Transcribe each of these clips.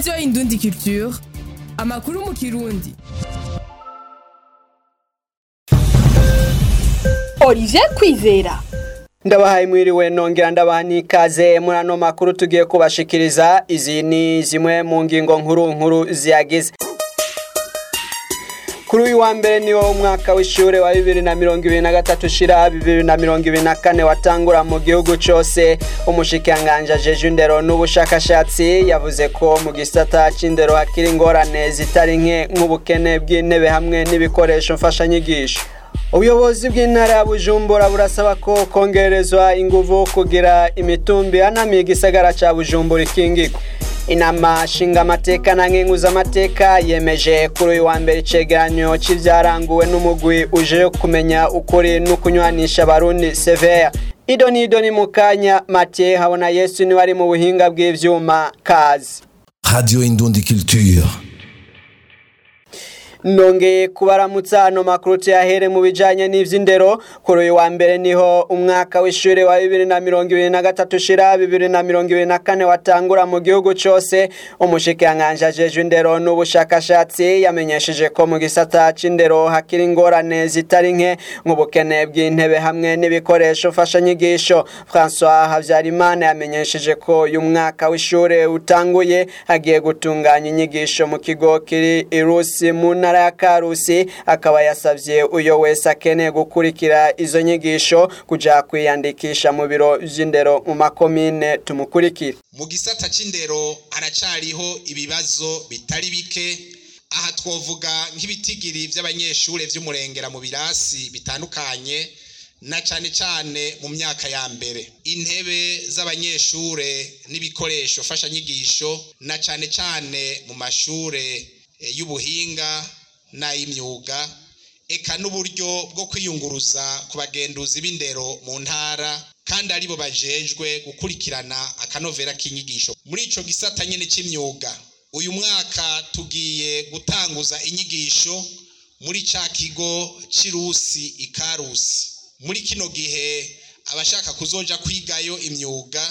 radiyo indundi culture amakuru mu kirundi Olivier Kwizera ndabahaye mwiriwe nongera ndabaha n'ikaze muri ano makuru tugiye kubashikiriza izi ni zimwe mu ngingo nkuru nkuru ziyagize kuri uyu wa mbere niwo umwaka w'ishure wa bibiri na mirongo ibiri na gatatu ushira bibiri na mirongo ibiri na kane watangura mu gihugu cose umushikiranganji ajeje indero n'ubushakashatsi yavuze ko mu gisata c'indero hakiri ingorane zitari nke nk'ubukene bw'intebe hamwe n'ibikoresho mfashanyigisho ubuyobozi bw'intara ya bujumbura burasaba ko kongerezwa inguvu kugira imitumbi anamiye igisagara ca bujumbura ikingirwa inama nshingamateka na nkenguzamateka yemeje kuri uyu wa mbere icegeranyo c'ivyaranguwe n'umugwi uje kumenya ukuri n'ukunywanisha abarundi seveya ido n'ido ni mu kanya matiye habona yesu niwe ari mu buhinga bw'ivyuma kazi Radio Indundi Culture. nongeye kubaramutsa ano makuru tuyahere mu bijanye n'ivy'indero kuri uyu wa mbere niho umwaka w'ishure wa bibiri na mirongo ibiri na gatatu ushira bibiri na mirongo ibiri na kane watangura mu gihugu cose umushikiranganji ajejwe indero n'ubushakashatsi yamenyesheje ko mu gisata c'indero hakiri ingorane zitari nke nk'ubukene bw'intebe hamwe n'ibikoresho mfashanyigisho françois havyarimana yamenyesheje ko uyu mwaka w'ishure utanguye hagiye gutunganya inyigisho mu kigo kiri irusi mu ntara ya karusi akaba yasavye uyo wese akeneye gukurikira izo nyigisho kuja kwiyandikisha mu biro vy'indero mu makomine tumukurikire mu gisata c'indero haracariho ibibazo bitari bike aha twovuga nk'ibitigiri vy'abanyeshure vy'umurengera mu birasi bitandukanye na cane cane mu myaka ya mbere intebe z'abanyeshure n'ibikoresho mfashanyigisho na cane cane mu mashure eh, y'ubuhinga n'ay'imyuga eka n'uburyo bwo kwiyunguruza ku bagenduzi b'indero mu ntara kandi aribo bajejwe gukurikirana akanovera k'inyigisho muri ico gisata nyene c'imyuga uyu mwaka tugiye gutanguza inyigisho muri ca kigo c'irusi ikarusi muri kino gihe abashaka kuzoja kwigayo imyuga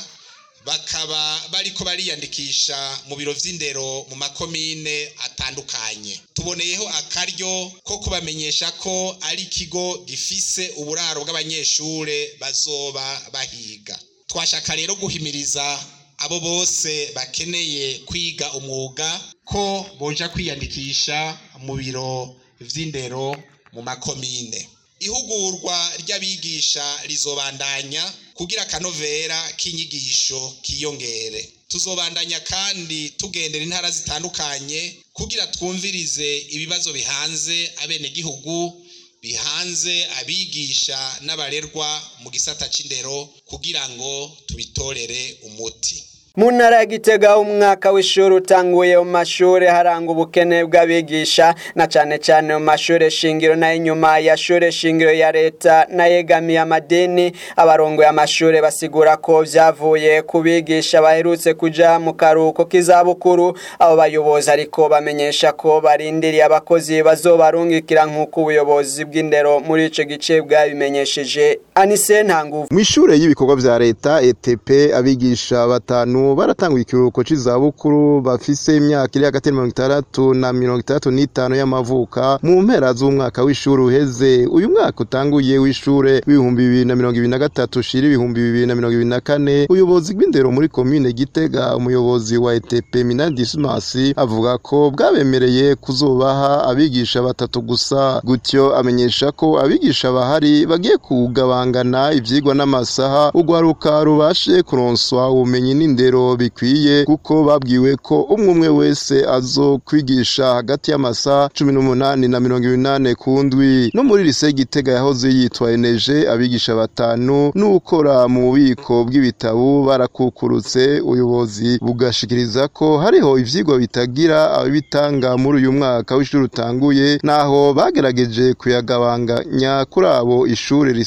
bakaba bariko bariyandikisha mu biro vy'indero mu makomine atandukanye tuboneyeho akaryo ko kubamenyesha ko ari ikigo gifise uburaro bw'abanyeshure bazoba bahiga twashaka rero guhimiriza abo bose bakeneye kwiga umwuga ko boja kwiyandikisha mu biro vy'indero mu makomine ihugurwa ry'abigisha rizobandanya kugira akanovera k'inyigisho kiyongere tuzobandanya kandi tugendera intara zitandukanye kugira twumvirize ibibazo bihanze abenegihugu bihanze abigisha n'abarerwa mu gisata c'indero kugira ngo tubitorere umuti mu ntara ya gitega umwaka w'ishuri utanguye mu mashuri haranga ubukene bw'abigisha na cane cane mu mashuri shingiro n'ay'inyuma ya shure shingiro ya leta n'ayegamiye amadini abarongoye amashuri basigura ko vyavuye ku bigisha baherutse kuja mu karuhuko k'izabukuru abo bayobozi ariko bamenyesha ko barindiriye abakozi bazobarungikira nk'uko ubuyobozi bw'indero muri ico gice bwabimenyesheje anise ntanguvu Mwishure y'ibikorwa vya leta ETP abigisha batanu baratanguye ikiruhuko c'izabukuru bafise imyaka iri hagati ya mirongo itandatu na mirongo itandatu n'itanu y'amavuka mu mpera z'umwaka w'ishuri uheze uyu mwaka utanguye w'ishure w'ibihumbi bibiri na mirongo ibiri na gatatu ushira ibihumbi bibiri na mirongo ibiri na kane ubuyobozi bw'indero muri komine Gitega umuyobozi wa ETP Minani Dismas avuga ko bwabemereye kuzobaha abigisha batatu gusa gutyo amenyesha ko abigisha bahari bagiye kugabangana ivyigwa n'amasaha urwaruka rubashe kuronswa ubumenyi n'indero bikwiye kuko babwiwe ko umwe umwe wese azokwigisha hagati y'amasaha cumi n'umunani na mirongo ibinane ku ndwi no muri lise Gitega yahoze yitwa eneje abigisha batanu n'ukora mu bubiko bw'ibitabo barakukurutse ubuyobozi bugashikiriza ko hariho ivyigwa bitagira ababitanga muri uyu mwaka w'ishuri utanguye naho bagerageje kuyagabanganya kuri abo ishuri risanganywe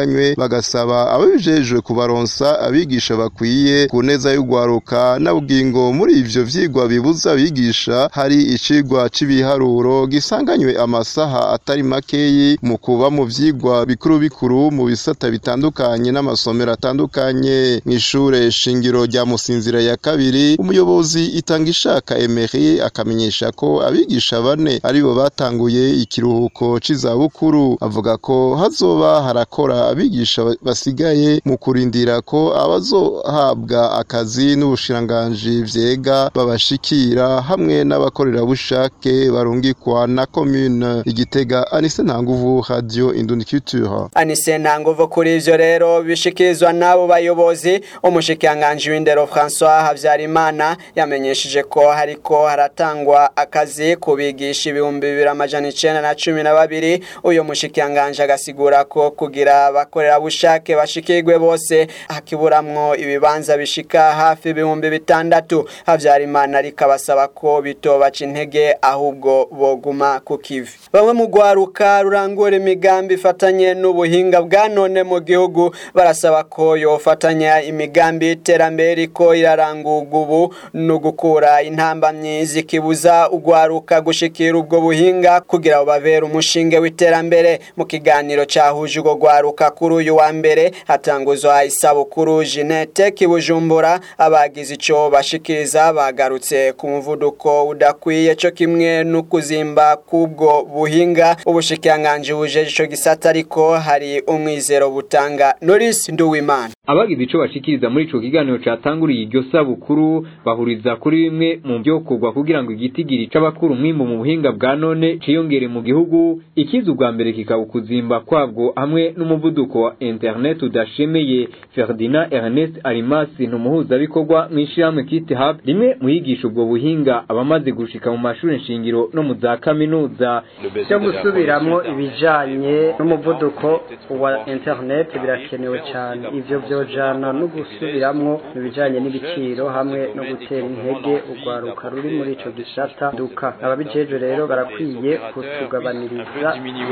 basanganywe bagasaba ababijejwe kubaronsa abigisha bakwiye ku neza y'ugwaruka na bugingo muri ivyo vyigwa bibuza abigisha hari icigwa c'ibiharuro gisanganywe amasaha atari makeyi mu kuba mu vyigwa bikuru bikuru mu bisata bitandukanye n'amasomero atandukanye mw'ishure shingiro rya musinzira ya kabiri umuyobozi itanga ishaka Emery akamenyesha ko abigisha bane aribo batanguye ikiruhuko c'izabukuru avuga ko hazoba harakora abigisha basigaye mu kurindira ko abazohabwa akazi n'ubushiranganji vyega babashikira hamwe n'abakorerabushake barungikwa na commune igitega Anise Ntanguvu Radio Indundi Culture Anise Ntanguvu kuri ivyo rero bishikirizwa n'abo bayobozi umushikiranganji w'indero François Havyarimana yamenyesheje ko hariko haratangwa akazi kubigisha ibihumbi bibiri amajana icenda na cumi na babiri uyu mushikiranganji agasigura ko kugira abakorerabushake bashikirwe bose hakiburamwo ibibanza bishika hafi ibihumbi bitandatu Havyarimana ariko abasaba ko bitobaca intege ahubwo boguma ku kivi bamwe mu rwaruka rurangura imigambi ifatanye n'ubuhinga bwa none mu gihugu barasaba ko yofatanya imigambi y'iterambere iriko irarangurwa ubu no gukura intambamyi zikibuza urwaruka gushikira ubwo buhinga kugira ngo babere umushinge w'iterambere mu kiganiro cahuje urwo rwaruka kuri uyu wa mbere hatanguzwa isabukuru Jeanette Kibujumbura abagize ico bashikiriza bagarutse ku muvuduko udakwiye co kimwe no kuzimba kubwo buhinga ubushikiranganji bujeje ico gisata ariko hari umwizero butanga Norris Nduwimana abagize ico bashikiriza muri ico kiganiro catanguriye iryo sabukuru bahuriza kuri bimwe mu byokorwa kugira ngo igitigiri c'abakuru umwimbu mu buhinga bwa none ciyongere mu gihugu ikiza ubwa mbere kikaba ukuzimba kwabwo hamwe n'umuvuduko wa internet udashemeye Ferdinand Ernest Arimasi ntumuhuzabikorwa mw'ishirahamwe Kit Hub rimwe mu yigisha ubwo buhinga abamaze gushika mu mashuri nshingiro no mu za kaminuza cyo gusubiramwo ibijanye n'umuvuduko wa internet birakenewe cyane ivyo vyojana no gusubiramwo ibijanye n'ibiciro hamwe no gutera intege urwaruka ruri muri ico gisata duka ababijejwe rero barakwiye kutugabaniriza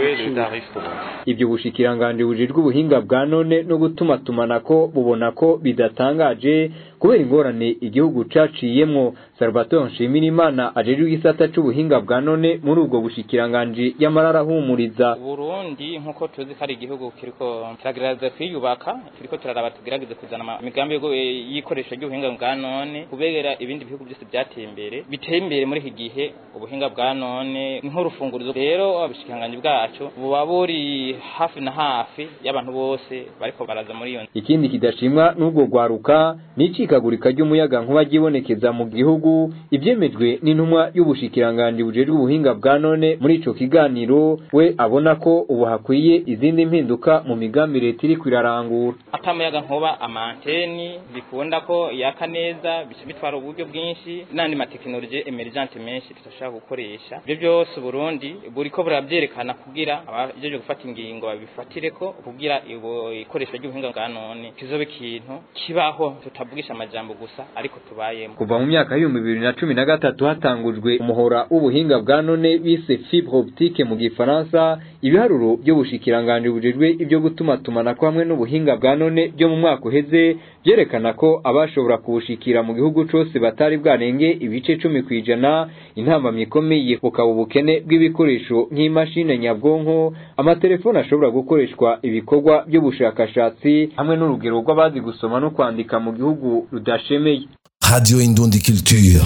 ibyo bushikiranganje bujejwe ubuhinga bwa none no gutuma tumanako bubona ko bidatangaje kubera ingorane igihugu caciyemwo Salvatore Nshimirimana ajejwe igisata c'ubuhinga bwa none muri ubwo bushikiranganje yamarara humuriza Burundi nkuko tuzi ko ari igihugu kiriko kiragerageza kwiyubaka kiriko turaraba tugerageze kuzana imigambi y'ikoresha ry'ubuhinga bwa none kubera ibindi bihugu byose byateye imbere biteye imbere muri iki gihe ubuhinga bwa none nk'urufungurizo rero ubushikiranganje bwacu buba buri hafi na hafi y'abantu bose bariko baraza muri iyo ikindi kidashimwa n'ubwo rwaruka ni icikagurika ry'umuyaga nkuba ryibonekeza mu gihugu ibyemejwe n'intumwa y'ubushikiranganje bujejwe ubuhinga bwa none muri ico kiganiro we abona ko ubu hakwiye izindi mpinduka mu migambi leta iriko irarangura atamuyaga nkuba amanteni bikunda ko yaka neza bica bitwara uburyo bwinshi n'andi matekinoloji emergente menshi tudashaka gukoresha ibyo byose Burundi buriko burabyerekana kugira abajeje gufata ingingo babifatireko kugira ikoresho ry'ubuhinga bwa none kizobe ikintu kibaho tutavugisha amajambo gusa ariko tubayemo kuva mu myaka y'ibihumbi bibiri na cumi na gatatu hatangujwe umuhora w'ubuhinga bwa none bise fibre optique mu gifaransa ibiharuro by'ubushikiranganje bujejwe ibyo gutuma tumanako hamwe n'ubuhinga bwa none byo mu mwaka uheze byerekana ko abashobora kubushikira mu gihugu cose batari bwarenge ibice cumi kw'ijana intambamyi ikomeye bukaba ubukene bw'ibikoresho nk'imashini nyabwonko amatelefone ashobora gukoreshwa ibikorwa by'ubushakashatsi hamwe n'urugero rw'abazi gusoma no kwandika mu gihugu rudashemeye Radio Indundi Culture.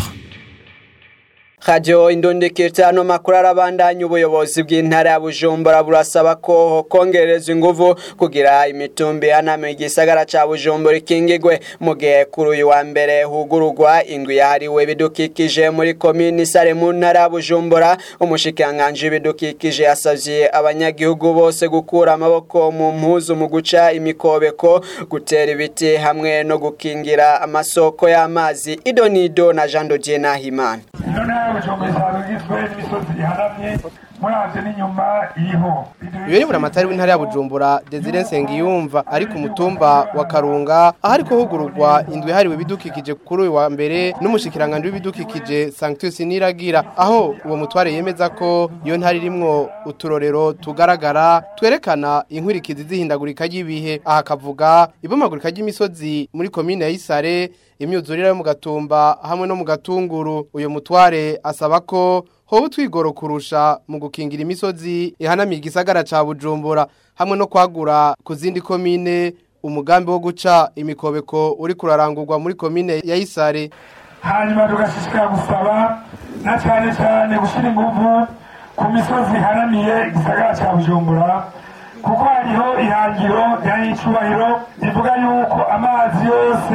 Radio Indundi Kirtano makuru arabandanya ubuyobozi bw'intara ya Bujumbura burasaba ko kongerezwa inguvu kugira imitumbi aname igisagara ca Bujumbura ikingigwe mu gihe kuri uyu wa mbere hugurugwa indwi yahariwe bidukikije muri komini sare mu ntara ya Bujumbura umushikanganje w'ibidukikije yasavye abanyagihugu bose gukura amaboko mu mpuzu mu guca imikobeko gutera ibiti hamwe no gukingira amasoko y'amazi Idonido na Jean Dodier Nahimana bujumbura igizwe n'imisozi ihanamye muravye n'inyuma iriho Iyo ni buramatari w'intara ya Bujumbura Desire Nsengiyumva ari ku mutumba wa Karunga ahariko hugururwa indwi hariwe bidukikije kuri uyu wa mbere n'umushikiranganje w'ibidukikije Sanctus Niragira aho uwo mutware yemeza ko iyo ntari irimwo uturorero tugaragara twerekana inkwirikizi zihindagurika ry'ibihe aha kavuga ibomagurika ry'imisozi muri komine ya Isare imyuzurire yo mu gatumba hamwe no mu gatunguru uyo mutware asaba ko hoba utwigoro kurusha mu gukingira imisozi ihanamiye igisagara ca Bujumbura hamwe no kwagura ku zindi komine umugambi wo guca imikobeko uri kurarangurwa muri komine ya Isare hanyuma tugashishikara gusaba na cyane cyane gushyira ingufu ku misozi ihanamiye igisagara cya bujumbura kuko hariho ihangiro rya nyicubahiro rivuga yuko amazi yose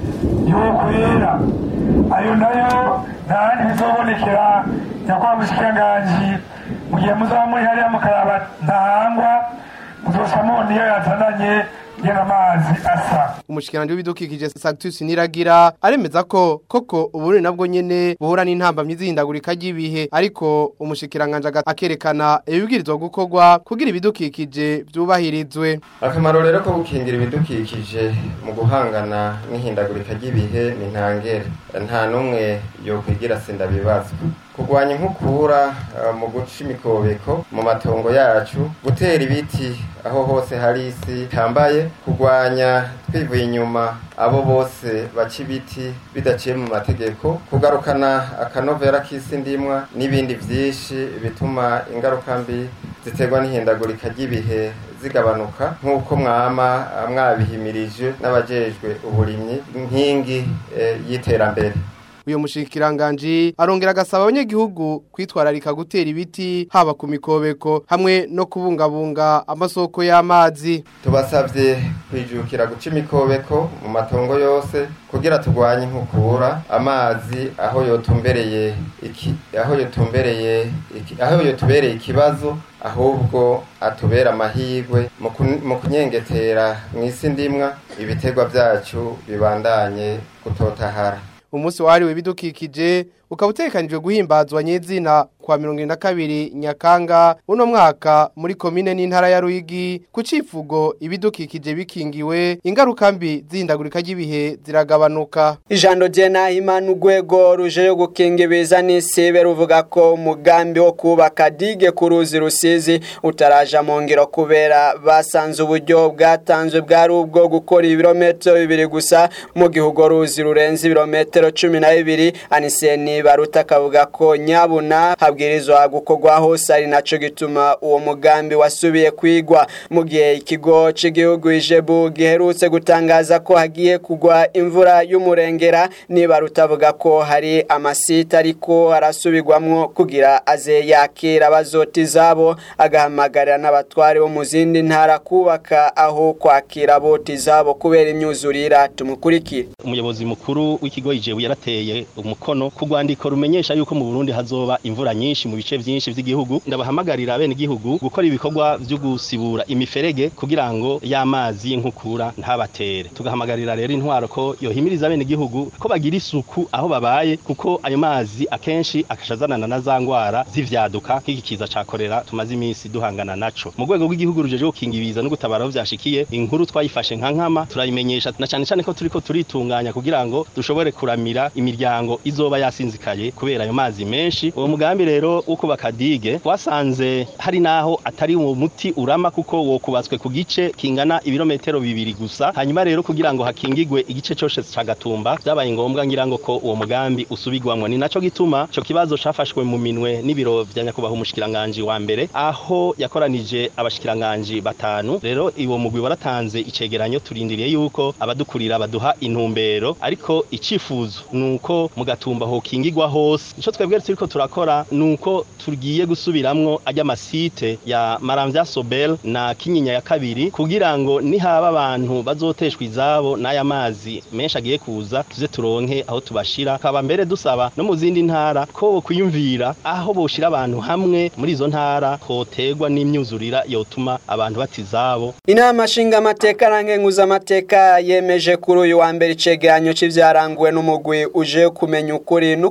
yokwera ayo nayo nta handi bizobonekera nyakubahwa mushikiranganji mu gihe muzaba muri hariya mukaraba ntahangwa muzoca mubona iyo yazananye ngena amazi asa umushikiranje w'ibidukikije Sanctus Niragira aremeza ko koko uburi nabwo nyene buhura n'intambamyi zihindagurika ry'ibihe ariko umushikiranganje akerekana ibibwirizwa gukorwa kugira ibidukikije byubahirizwe akamaro rero ko gukingira ibidukikije mu guhangana n'ihindagurika ry'ibihe ni ntangere nta n'umwe yokwigira sinda bibazwa kurwanya inkukura mu guca imikobeko mu matongo yacu gutera ibiti aho hose hari isi tambaye kurwanya twivuye inyuma abo bose baca ibiti bidaciye mu mategeko kugarukana akanovera k'isi ndimwa n'ibindi byinshi bituma ingaruka mbi ziterwa n'ihindagurika ry'ibihe zigabanuka nk'uko mwama mwabihimirije n'abajejwe uburimyi nkingi y'iterambere uyu mushikiranganje arongera agasaba abanyagihugu kwitwararika gutera ibiti haba ku mikobeko hamwe no kubungabunga amasoko y'amazi tubasabye kwijukira guca imikobeko mu matongo yose kugira turwanye inkukura amazi aho yotumbereye iki aho yotumbereye iki aho yotubereye ikibazo ahubwo atubera amahirwe mu kunyengetera mu isi ndimwa ibiterwa byacu bibandanye gutotahara umunsi wahariwe bidukikije ukaba utekanijwe guhimbazwa nyezina kwa mirongo irindwi na kabiri nyakanga uno mwaka muri komine n'intara ya Ruyigi ku civugo ibidukikije bikingiwe ingaruka mbi zihindagurika ry'ibihe ziragabanuka ijambo ryena imana urwego ruje yo gukinga ibiza n'isibe ruvuga ko umugambi wo kubaka dige ku ruzi rusizi utaraja mu ngiro kubera basanze uburyo bwatanzwe bwari ubwo gukora ibirometero bibiri gusa mu gihugu ruzi rurenze ibirometero cumi na bibiri aniseni baruta akavuga ko nyabuna habwirizwa gukorwa hose ari naco gituma uwo mugambi wasubiye kwigwa mu gihe ikigo cy'igihugu ijebu giherutse gutangaza ko hagiye kugwa imvura y'umurengera niba rutavuga ko hari amasite ariko arasubirwamwo kugira aze yakira abazoti izabo agahamagarira n'abatware bo mu zindi ntara kubaka aho kwakira aboti izabo kubera imyuzurira tumukurikire umuyobozi mukuru w'ikigo ijebu yarateye umukono ku rwandiko rumenyesha yuko mu Burundi hazoba imvura nyinshi mu bice byinshi by'igihugu ndabahamagarira bene igihugu gukora ibikorwa byo gusibura imiferege kugira ngo y'amazi y'inkukura ntabatere tugahamagarira rero intwaro ko yohimiriza bene igihugu ko bagira isuku aho babaye kuko ayo mazi akenshi akashazanana na za ngwara z'ivyaduka nk'iki kiza ca korera tumaze iminsi duhangana naco mu rwego rw'igihugu rujeje gukinga ibiza no gutabara aho vyashikiye inkuru twayifashe nka nkama turayimenyesha na cane cane ko turiko turitunganya kugira ngo dushobore kuramira imiryango izoba yasinzikaye kubera ayo mazi menshi uwo mugambi rero wo kubaka dige twasanze hari naho atari uwo muti urama kuko wo kubatswe ku gice kingana ibirometero bibiri gusa hanyuma rero kugira ngo hakingigwe igice cyose ca gatumba byabaye ngombwa ngira ngo ko uwo mugambi usubigwamwo ni naco gituma ico kibazo cafashwe mu minwe n'ibiro vya nyakubahwa umushikiranganje wa mbere aho yakoranije abashikiranganje batanu rero iwo mugwi waratanze icegeranyo turindiriye yuko abadukurira baduha intumbero ariko icifuzo nuko mu gatumba hokingigwa hose ico twebwe turiko turakora nuko tugiye gusubiramwo ajya masite ya Maramvya Sobel na Kinyinya ya kabiri kugira ngo nihaba abantu bazoteshwa izabo n'aya mazi menshi agiye kuza tuze turonke aho tubashira kaba mbere dusaba no mu zindi ntara ko bo kwiyumvira aho boshira abantu hamwe muri izo ntara hotegwa n'imyuzurira yotuma abantu batizabo inama nshinga amateka rangenguza amateka yemeje kuri uyu wa mbere icegeranyo c'ivyaranguwe n'umugwi uje kumenya ukuri no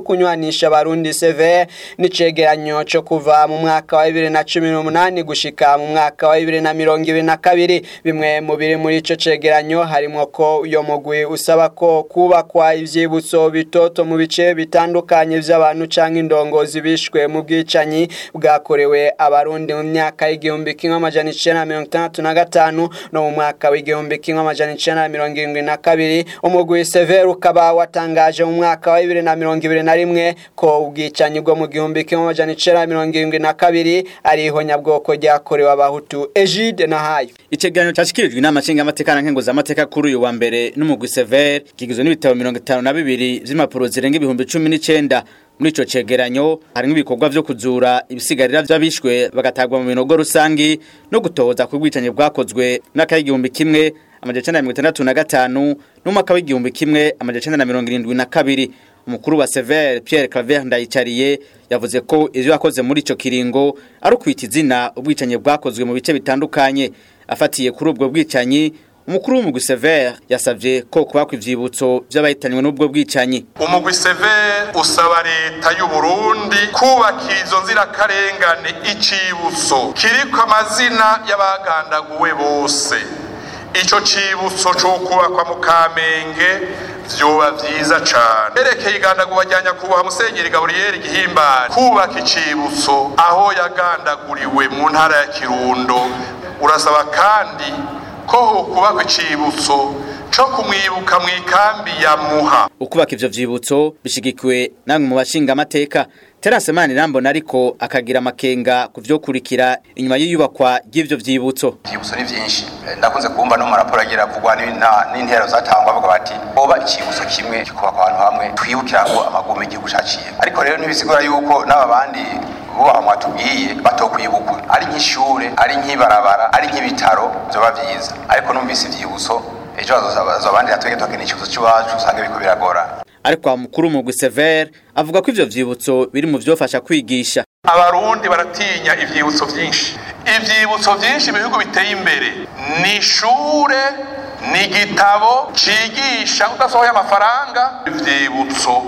kunywanisha abarundi seve n'icegeranyo co kuva mu mwaka wa bibiri na cumi n'umunani gushika mu mwaka wa bibiri na mirongo ibiri na kabiri bimwe mu biri muri ico cegeranyo harimwo ko uyo mugwi usaba ko kubakwa ivyibutso bitoto mu bice bitandukanye vy'abantu canke indongozi bishwe mu bwicanyi bwakorewe abarundi mu myaka y'igihumbi kimwe amajana icenda na mirongo itandatu na gatanu no mu mwaka w'igihumbi kimwe amajana icenda na mirongo irindwi na kabiri umugwi severe ukaba watangaje mu mwaka wa bibiri na mirongo ibiri na rimwe ko ubwicanyi bwo mu gihumbi kimwe amajana icenda na mirongo irindwi na kabiri ari ihonyabwoko ryakorewe abahutu egide na hayo icegeranyo cashikirijwe inama nshingamateka na nkenguzamateka kuri uyu wa mbere n'umugwi severe kigizwe n'ibitabo mirongo itanu na bibiri vy'impapuro zirenga ibihumbi cumi n'icenda muri ico cegeranyo harimwo ibikorwa vyo kuzura ibisigarira vy'abishwe bagatagwa mu binogo rusangi no gutohoza ku bwicanyi bwakozwe mwaka w'igihumbi kimwe amajana icenda na mirongo itandatu na gatanu n'umwaka w'igihumbi kimwe amajana icenda na mirongo irindwi na kabiri umukuru wa Sever Pierre Claver Ndayicariye yavuze ko ivyo yakoze muri ico kiringo ari ukwita izina ubwicanyi bwakozwe mu bice bitandukanye afatiye kuri ubwo bwicanyi umukuru w'umugwi Sever yasavye ko kubakwa ivyibutso vy'abahitanywe n'ubwo bwicanyi umugwi Sever usaba leta y'u Burundi kubakira izo nzirakarengane icibutso kiriko amazina y'abagandaguwe bose ico cibutso co kubakwa mu Kamenge vyoba vyiza cane erekeye igandagurwa rya nyakubahwa musenyeri gaburiyeri gihimbari kubaka icibutso aho yagandaguriwe mu ntara ya kirundo urasaba kandi ko hokubakwa icibutso co kumwibuka mu ikambi ya muha ukubaka ivyo vyibutso bishigikiwe namwe mu bashinga amateka Terase Manirambona ariko akagira amakenga kuvyokurikira inyuma y'iyubakwa ry'ivyo vyibutso ivyibutso ni vyinshi ndakunze kumva no mu raporo agira avugwa n'intero zatangwa bavuga bati oba icibutso kimwe kikubakwa ahantu hamwe twibukira ngo amagume igihugu caciye ariko rero ntibisigura yuko n'aba bandi bubaha mwatubwiye batokwibukwa ari nk'ishure ari nk'ibarabara ari nk'ibitaro vyoba vyiza ariko numvise ivyibutso ejo bazobandi natwege tuhakena icibutso c'iwacu usanga biriko biragorana ariko wa mukuru mugwi Sever avuga ko ivyo vyibutso biri mu vyofasha kwigisha abarundi baratinya ivyibutso vyinshi ivyibutso vyinshi mu bihugu biteye imbere ni ishure ni igitabo cigisha udasohoye amafaranga ivyibutso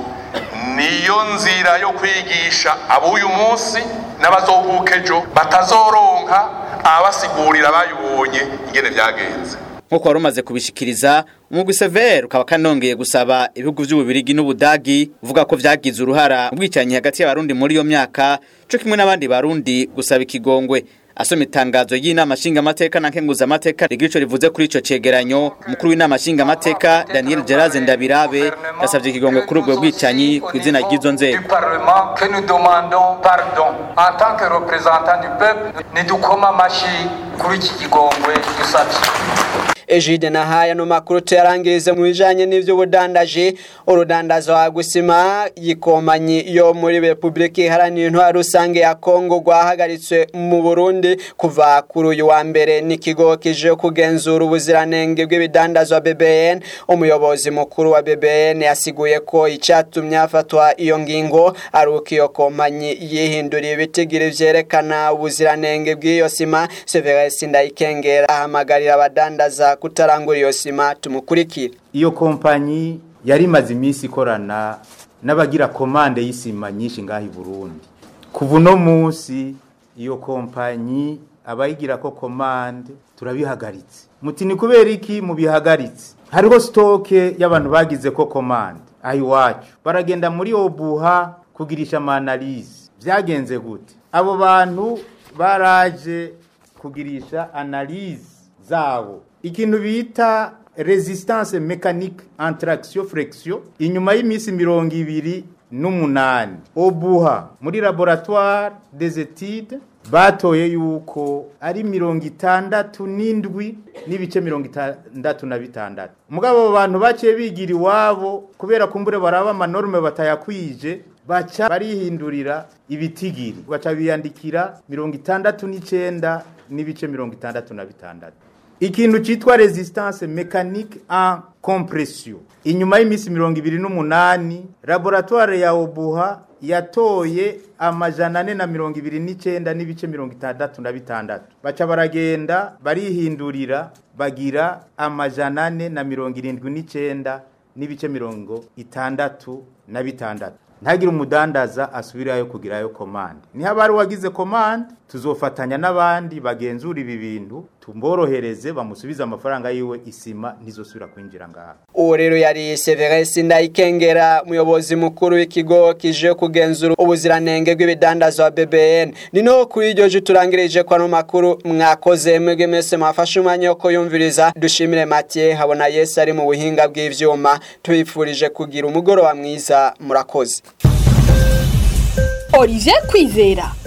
niyo nzira yo kwigisha ab'uyu munsi n'abazovuka ejo batazoronka ababasigurira bayibonye ingene vyagenze nkuko wari umaze kubishikiriza umugwi Sever ukaba kanongeye gusaba ibihugu vy'ububirigi n'ubudagi uvuga ko vyagize uruhara mu bwicanyi hagati y'abarundi muri iyo myaka co kimwe n'abandi barundi gusaba ikigongwe asoma itangazo y'inama nshingamateka na nkenguzamateka rigira ico rivuze kuri ico cegeranyo umukuru w'inama nshingamateka Daniel Geraze Ndabirabe yasavye ikigongwe kuri ubwo bwicanyi ku izina ry'izo nzego que nous demandons pardon en tant que représentants du peuple nidukoma amashi kuri iki kigongwe dusavye Ejide na haya no makuru tuyarangirize mu bijanye n'ivyo budandaje urudandazo wa gusima yikomanyi yo muri Republika Iharanira Intwaro Rusange ya Kongo rwahagaritswe mu Burundi kuva kuri uyu wa mbere n'ikigo kije kugenzura ubuziranenge bw'ibidandazwa BBN umuyobozi mukuru wa BBN yasiguye ko icatumye afatwa iyo ngingo ari uko iyo komanyi yihinduriye ibitigiri vyerekana ubuziranenge bw'iyo sima Severus Ndayikengera ahamagarira abadandaza kutarangura iyo sima tumukurikire iyo kompanyi yari imaze iminsi ikorana n'abagira komande y'isima nyinshi ngaho i Burundi kuva uno munsi iyo kompanyi abayigira ko komande turabihagaritse muti ni kubera iki mubihagaritse hariho sitoke y'abantu bagize ko komande aho iwacu baragenda muri obuha kugirisha amanalize byagenze gute abo bantu baraje kugirisha analize zabo ikintu bita resistance mécanique entre action flexion inyuma y'iminsi mirongo ibiri n'umunani obuha muri laboratoire des études batoye yuko ari mirongo itandatu n'indwi n'ibice mirongo itandatu na bitandatu mugabo abo bantu baciye bigira iwabo kubera kumbure baraba amanorme batayakwije baca barihindurira ibitigiri baca biyandikira mirongo itandatu n'icenda n'ibice mirongo itandatu na bitandatu ikintu cyitwa resistance mécanique en compression inyuma y'iminsi mirongo ibiri n'umunani laboratoire ya obuha yatoye amajana ane na mirongo ibiri n'icenda n'ibice mirongo itandatu na bitandatu baca baragenda barihindurira bagira amajana ane na mirongo irindwi n'icenda n'ibice mirongo itandatu na bitandatu ntagire umudandaza asubirayo kugirayo komande niho ari wagize komande tuzofatanya n'abandi bagenzura ibi bintu tumborohereze bamusubize amafaranga yiwe isima ntizosubira kwinjira ngaha uwo rero yari Severus Ndayikengera umuyobozi mukuru w'ikigo kije kugenzura ubuziranenge bw'ibidandazwa BBN nino kuri iryo je turangirije kwa no makuru mwakoze mwege mese mwafashe umwanya wo kuyumviriza dushimire Mathieu habona Yesu ari mu buhinga bw'ivyuma tubifurije kugira umugoroba mwiza murakoze Olivier Kwizera